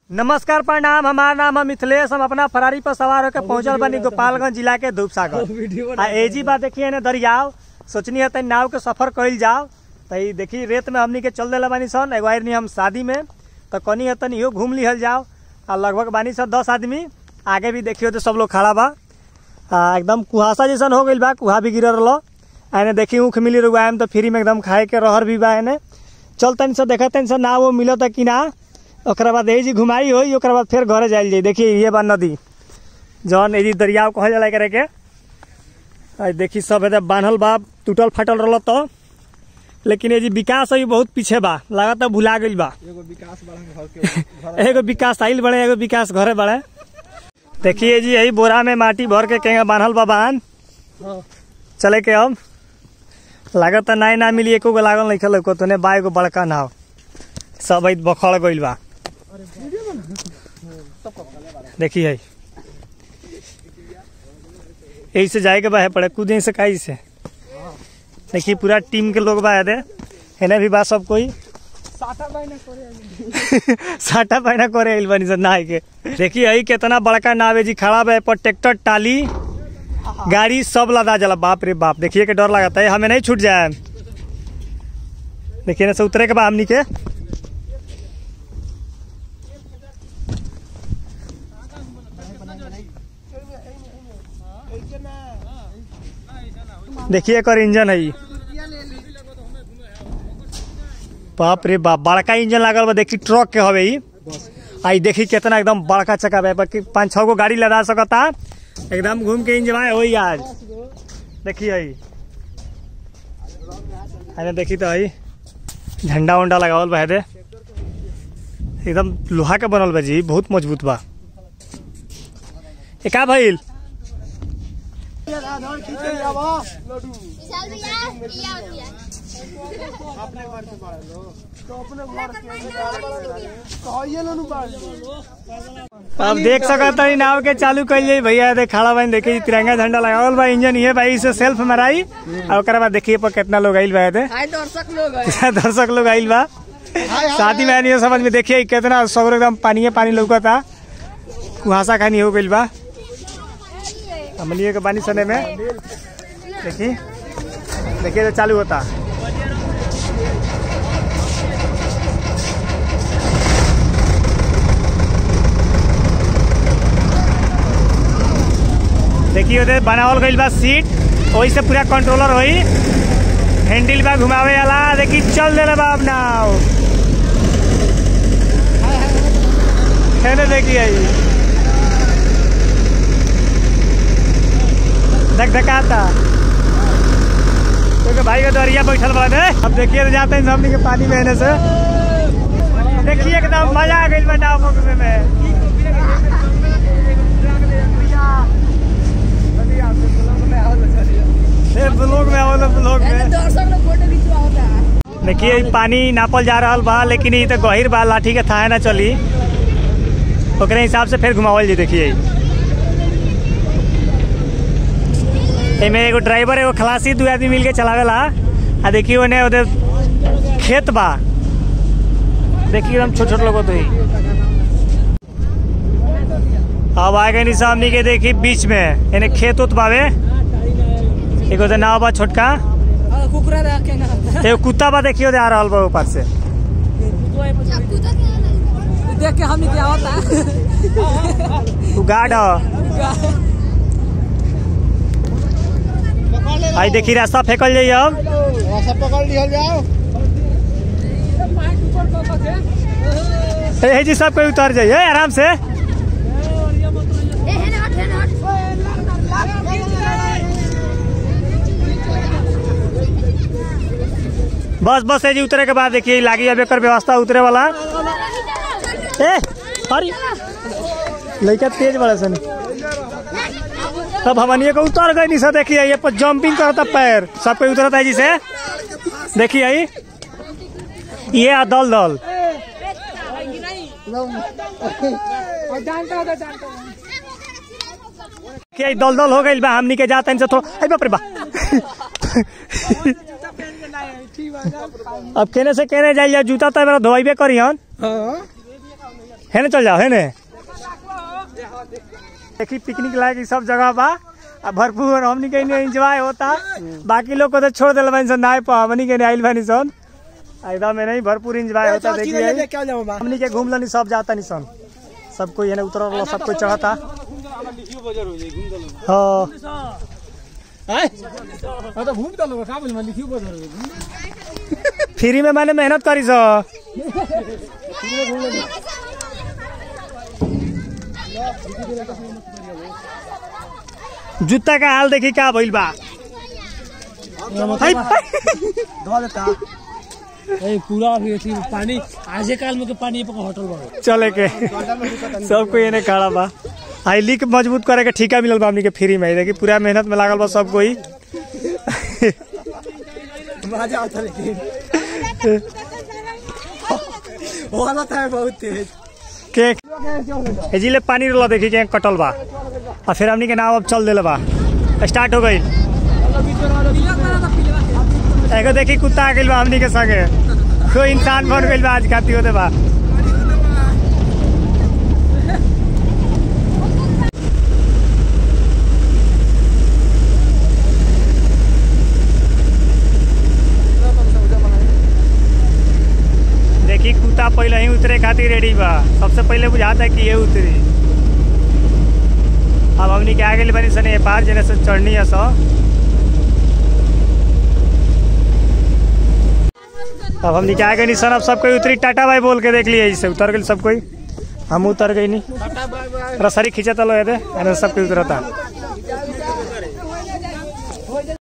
नमस्कार प्रणाम हमार नाम है मिथिलेश हम अपना फरारी पर सवार होकर पहुंचल बनी गोपालगंज जिला के धूपसागर आ एजी बात देखिए ने दरियाव सोचनी है तनी नाव के सफर कइल जाओ त ई देखी रेत में हमनी के चल देला बानी सन एगो आइर हम शादी में तो कनी है तनी इहो घूम लिहल जाओ आ लगभग बानी सन दस आदमी आगे भी देखियो तो सब लोग खड़ा बा आ, एकदम कुहासा जैसन हो गइल बा कुहा भी गिरल रहो एने देखी ऊख मिली रुआ तो फ्री में एकदम खाए के रहर भी बा एने चल तनी से देखा तनी से ना वो मिलत कि ना ओकरा बाद यही जी घुमाई होई ओकरा बाद फिर घरे जाइल जाई देखिए ये बा नदी जौन यही दरियाव कहल जाला एकरे के आ देखी सब एदे बान्हल बा टूटल फाटल रहल तो लेकिन ये जी विकास अभी बहुत पीछे बा लागत भुला गइल बा एगो विकास बड़ा घर के घर एगो विकास आइल बड़े एगो विकास घरे बड़े देखिए जी यही बोरा में माटी भर के केंगा बान्हल बा बांध हाँ। चले के अब लागत नाई ना मिली एको गो लागल नहीं खेल को तने बा एगो बड़का नाव सब आई बखड़ गइल बा देखी है यही से जाए के बा है पड़े कूदे से काई से देखिए पूरा टीम के लोग बा है दे हेने भी बा सब कोई साटा बाइना करे साटा पैना करे आइल बनी सन नहाए के देखिए हई कितना बड़का नाव है जी खड़ा बा पर ट्रैक्टर टाली गाड़ी सब लदा जला बाप रे बाप देखिए के डर लगता है हमें नहीं छूट जाए देखिए ना से उतरे के बा हमनी के देखिए एकर इंजन है ई। बाप रे बाप बड़का इंजन लागल बा देखी ट्रक के हवे ई आई देखी कितना एकदम बड़का चक्का बा कि पाँच छह गो गाड़ी लदा सकता एकदम घूम के इंजन होई आज देखिए आई अरे देखी तो आई झंडा उंडा लगावल बा दे एकदम लोहा के बनल बा जी बहुत मजबूत बा ए का भइल विशाल भैया किया किया अपने घर से बड़ा लो तो अपने घर से तो ये लो नु बाड़ अब देख सकत हई नाव के चालू कइल जाई भैया दे खड़ा बन देखी तिरंगा झंडा लगावल बा इंजन ये भाई से सेल्फ मराई और ओकरा बाद देखिए पर कितना लोग आइल बा दे हाय दर्शक लोग है पूरा दर्शक लोग आइल बा शादी में नहीं समझ में देखिए कितना सगरो एकदम पानी पानी लौकता कुहासा खानी हो गइल बा हमलिए के पानी सने में देखी देखिए तो चालू होता देखिए उधर बनावल गइल बा सीट वही से पूरा कंट्रोलर होई हैंडल बा घुमावे वाला देखी चल दे बा अब नाव हेने देखिए आई धक धकाता क्योंकि भाई का दरिया बैठल बा ने अब देखिए तो जाते हैं सामने के पानी बहने से देखिए एकदम मजा आ गई बा नाव पकड़ने में ए, ब्लॉग में आओ ब्लॉग में दर्शक लोग फोटो खिंचवा होता है देखिए ई पानी नापल जा रहल बा लेकिन ई तो गहिर बा लाठी के थाहे ना चली ओकरे हिसाब से फिर घुमावल जी देखिए एमे एगो ड्राइवर एगो खलासी दू आदमी मिल के चलावेला आ देखिए ओने ओदे खेत बा देखिए एकदम छोट छोट लोग तो ही अब आगे नी सामने के देखी बीच में एने खेत उत बावे एगो तो नाव बा छोटका और कुकुरा रखे ना एगो कुत्ता बा देखियो दे आ रहल बा ऊपर से चाकू तो क्या नहीं देख के हम क्या होता है तू गार्ड ह आई देखी रास्ता फेंकल जाइए अब सब पकड़ लिहल जाओ ए हे जी सब कोई उतर जाइए आराम से ए है ना हट है ना हट बस बस है जी उतरे के बाद देखिए लागी अब एकर व्यवस्था उतरे वाला ए अरे लड़का तेज बड़ा सन तब हमनिए को उतर गई निशा देखिए ये पर जंपिंग करता पैर सब कोई उतरता है जी से देखिए आई ये आ दल दल के दल दल हो गई बा हमनी के जाते से थोड़ा अरे बाप रे बा अब केने से केने जाइए जूता तो मेरा धोइबे करी हन हाँ है ना चल जाओ है ने देखी पिकनिक लायक ई सब जगह बा आ भरपूर हमनी के एंजॉय होता बाकी लोग को तो छोड़ दिल बानी सन नाय पा हमनी के नहीं आइल बानी सन आ एकदम में नहीं भरपूर एंजॉय होता देखिए क्या जाऊँ बा हमनी के घूम लनी सब जाता नहीं सन सब कोई है उतर वाला सब कोई चढ़ता हाँ तो घूम चलो का बोल मैं लिखियो बदल फ्री में मैंने मेहनत करी सो जूता का हाल देखी का भइल बा हाय, धो देता ए पूरा अभी अथी पानी आजे काल में के पानी पे होटल बा चले के सब कोई एने खड़ा बा हाई लीक मजबूत करे के ठेका मिलल बा हमनी के फ्री में देखी पूरा मेहनत में लागल बा सब कोई मजा आता लेकिन हो हालत है बहुत तेज के एजिले पानी रोला देखी के कटल बा और फिर हमनी के नाव अब चल देले बा स्टार्ट हो गई एगो देखी कुत्ता आ गइल बा हमनी के संगे कोई इंसान बन गइल बा आज खाती होते बा देखी कुत्ता पहले ही उतरे खातिर रेडी बा सबसे पहले बुझाता है कि ये उतरी अब हमनी के आगे बनी सने पार जने से चढ़नी है सो अब हमनी के आगे नहीं सन अब सब कोई उतरी टाटा भाई बोल के देख लिए इसे उतर गए सब कोई हम उतर गई नहीं रसरी खींचा तलो ये दे सब कोई उतरता